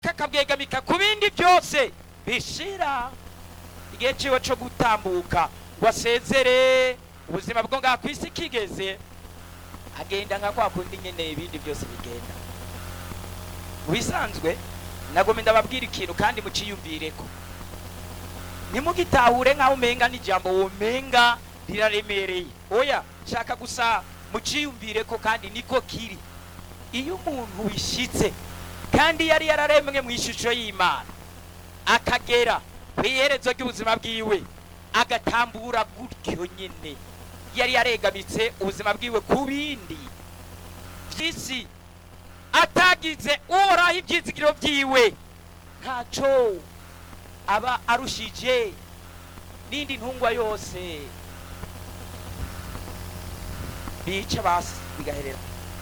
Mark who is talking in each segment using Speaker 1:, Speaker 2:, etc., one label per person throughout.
Speaker 1: runaka akabwegamika ku bindi byose bishira igihe ciwe co gutambuka ngo asezere ubuzima bwo ngaha ku isi kigeze agenda nka kwa kundi nyene ibindi byose bigenda mu bisanzwe nagome ndababwira ikintu kandi muciyumvireko ntimugitahure nk'aho umenga n'ijambo womenga riraremereye oya shaka gusa muciyumvireko kandi niko kiri iyo umuntu wishitse kandi yari yararemwe mu ishusho y'imana akagera ku iherezo ry'ubuzima bwiwe agatambura gutyo nyine yari yaregamitse ubuzima bwiwe ku bindi by'isi atagize uhoraho ibyizigiro byiwe ntaco aba arushije n'indi ntungwa yose bica basi bigaherera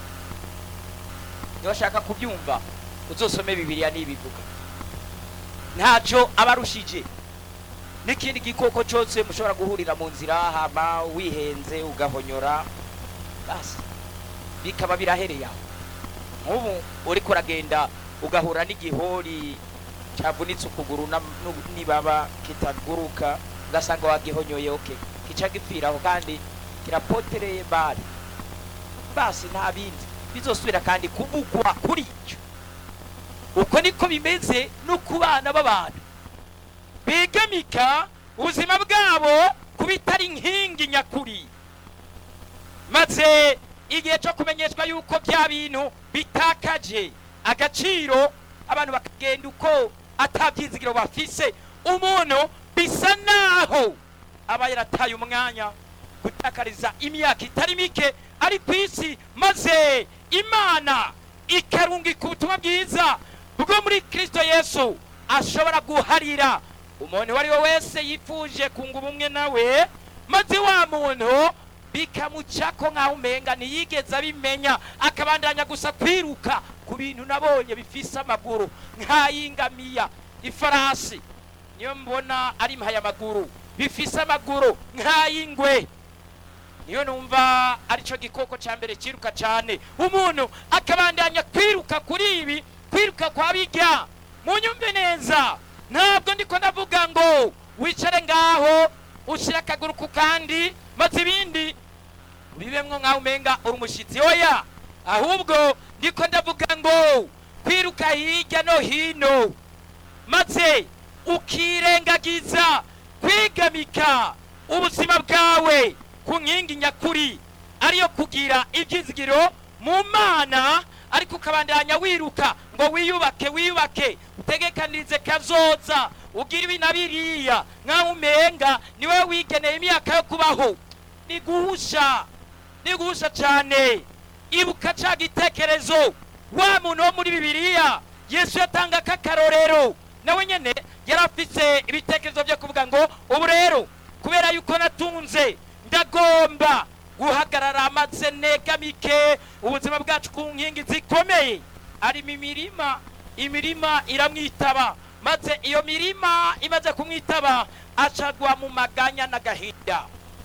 Speaker 1: niba ashaka kubyumva uzosome bibiliya n'ibivuga ntacyo aba arushije n'ikindi gikoko cyose mushobora guhurira mu nzira hama wihenze ugahonyora basi bikaba birahereye aho nk'ubu uriko uragenda ugahura n'igihori cyavunitse ukuguru na- nu- nibaba kitaguruka ugasanga wagihonyoye oke kica gipfiraho kandi kirapotereye bari basi nta bindi bizosubira kandi kuvugwa kuri icyo uko niko bimeze no ku bana b'abantu begamika ubuzima bwabo ku bitari inkingi nyakuri maze igihe cyo kumenyeshwa yuko bya bintu bitakaje agaciro abantu bakagenda uko atabyizigiro bafise umuntu bisa naho aba yarataye umwanya gutakariza imyaka itari mike ari ku isi maze imana ikarungika ubutumwa bwiza bwo muri kristo yesu ashobora guharira umuntu uwo ari we wese yifuje kunga ubumwe nawe maze wa muntu bikamucako nk'aho umenga ntiyigeze abimenya akabandanya gusa kwiruka ku bintu nabonye bifise amaguru nk'ay'ingamiya ifarasi niyo mbona ari impayamaguru bifise amaguru nk'ay'ingwe niyo numva aricyo gikoko cya mbere cyiruka cyane umuntu akabandanya kwiruka kuri ibi kwiruka kwa bijya munyumve neza ntabwo ndiko ndavuga ngo wicare ngaho ushyire akaguru ku kandi maze ibindi bibemwo nk'aho umenga uri umushyitsi oya ahubwo ndiko ndavuga ngo kwiruka hirya no hino maze ukirengagiza kwigamika ubuzima bwawe ku nkingi nyakuri ariyo kugira ibyizigiro mu mana ariko ukabandanya wiruka ngo wiyubake wiyubake utegekanirize kazoza ugira ibi na biriya nk'aho umenga niwe wigeneye imyaka yo kubaho ni guhusha ni guhusha cyane ibuka ca gitekerezo wa muntu wo muri bibiliya yesu yatanga k'akarorero nawe nyene yari afise ibitekerezo byo kuvuga ngo ubu rero kubera yuko natunze ndagomba guhagarara maze negamike ubuzima bwacu ku nkingi zikomeye arimo imirima imirima iramwitaba maze iyo mirima imaze kumwitaba acagwa mu maganya n'agahinda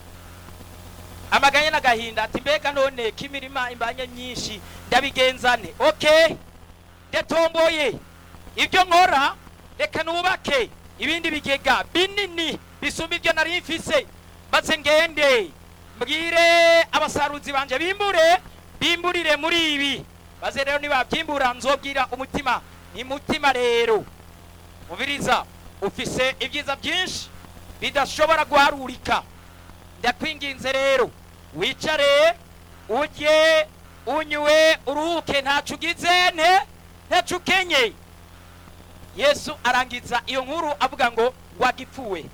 Speaker 1: amaganya n'agahinda ati mbega none ko imirima imbanye myinshi ndabigenzane okay ndatomboye ibyo nkora reka nubake ibindi bigega binini bisumba ibyo nari mfise maze ngende mbwire abasaruzi banje bimbure bimburire muri ibi maze rero nibabyimbura nzobwira umutima ni mutima rero mubiriza ufise ibyiza byinshi bidashobora guharurika ndakwinginze rero wicare ujye unywe uruhuke ntacu ugize nte ntacu ukenye yesu arangiza iyo nkuru avuga ngo wagipfuwe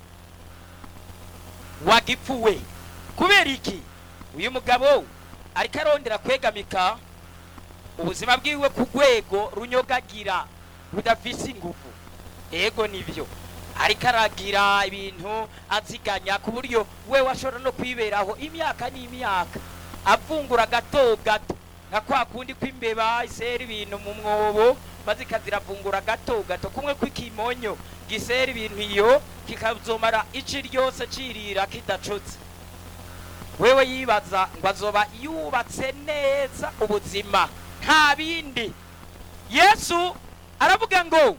Speaker 1: wagipfuwe kubera iki uyu mugabo ariko arondera kwegamika ubuzima bwiwe ku rwego runyogagira rudafise ingufu ego nibyo ariko aragira ibintu aziganya ku buryo we washobora no kwiberaho imyaka n'imyaka avungura gato gato nka kwa kundi kw'imbeba isera ibintu mu mwobo maze ikaziravungura gato gato kumwe kw'ikimonyo gisera ibintu iyo kikazomara ici ryose cirira kidacutse wewe yibaza ngo azoba yubatse neza ubuzima nta bindi yesu aravuga ngo